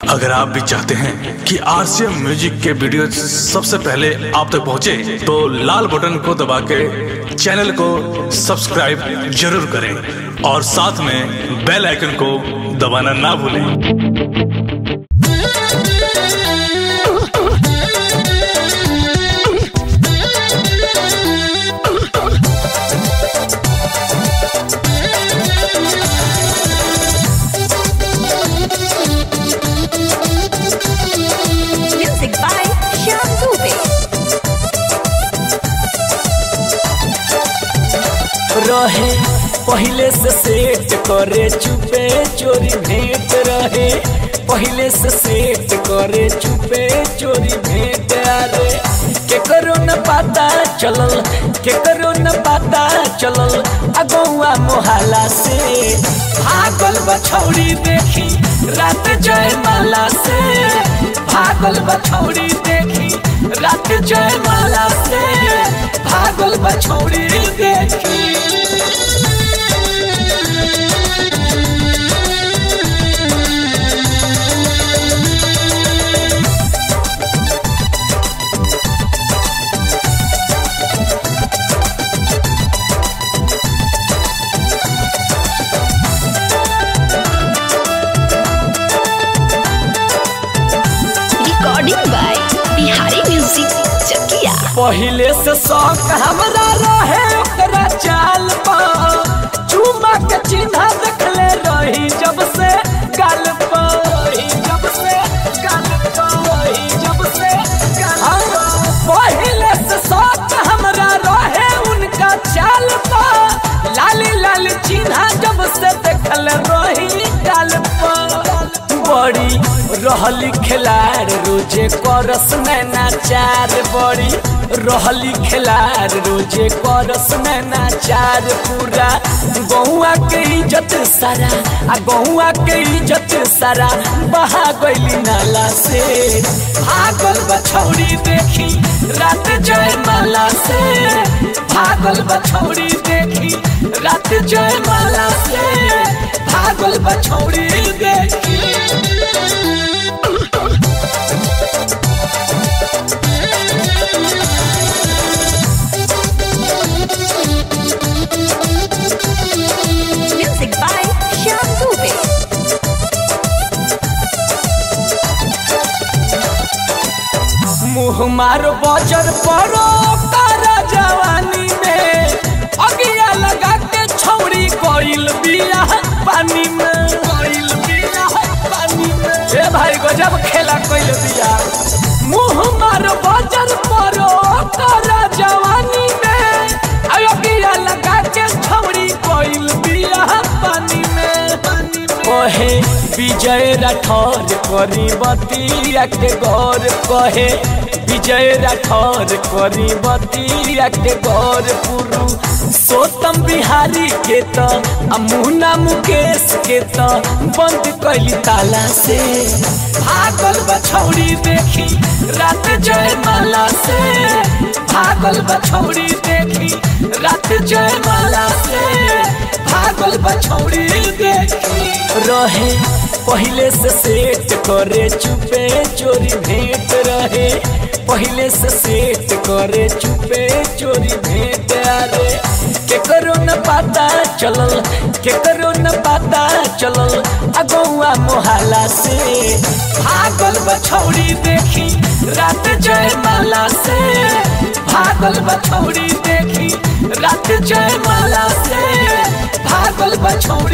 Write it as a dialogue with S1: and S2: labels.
S1: अगर आप भी चाहते हैं कि आरसीएम म्यूजिक के वीडियो सबसे पहले आप तक पहुंचे, तो लाल बटन को दबा के चैनल को सब्सक्राइब जरूर करें और साथ में बेल आइकन को दबाना ना भूलें
S2: Music by Shyam Dubey.
S3: रहे पहले से सेट करे चुपे चोरी भेंट रहे पहले से सेट करे चुपे चोरी भेंट अरे के करो न पता चलल के करो न पता चलल अगौआ मोहल्ला से भागल बछौड़ी देखी रात जयमाला से भागल बछौड़ी देखी रात जयमाला से भागल बछौड़ी देखी
S2: Recording by Bihari Music Chakia.
S3: पहिले से शौक हमरा रहे ओकरा चाल पर चुमा के चिन्ह देखले रही जब से गाल पर रही जब से गाल पर रही जब से गाल पर पहिले से शौक हमरा रहे उनका चाल पर लाली लाल चिन्ह जब से देखले रही गाल पर बड़ी रहली खिलाड़ रोजे करस नैना चार बड़ी रहली खिलाड़ रोजे करस नैना चार पूरा गौआ के इज्जत सारा आ गौआ के इज्जत सारा बहा गईली नाला से भागल बछौड़ी देखी रात जयमाला से भागल बछौड़ी देखी रात जयमाला से भागल बछौड़ी देखी
S2: Music by Shyam Dubey.
S3: मुँह मारो बजर पड़ो कर जवानी में अगिया लगा के छौड़ी कोइल बिया पानी में कोइल बिया पानी में ए भाई गजब खेला कोइल बिया मुँह मारो बजर पड़ो कर जवानी में अगिया लगा के छौड़ी कोइल बिया पानी में पानी में ओहे विजय राठौर करी बतिया के गौर कहे विजय राठौर करी बतिया के गौर पुरु सोतम बिहारी के त आ मुन्ना मुकेश के त बंद कैली ताला से भागल बछौड़ी देखी रात जयमाला से भागल बछौड़ी देखी रात जयमाला से भागल बछौड़ी देखी रहे पहले से सेट करे चुपे चोरी भेंट रहे पहले से सेट करे चुपे चोरी भेंट अरे के करो न पता चलल के करो न पता चलल अगौआ मोहल्ला से भागल बछौड़ी देखी रात जयमाला से भागल बछौड़ी देखी रात जयमाला से भागल बछौड़ी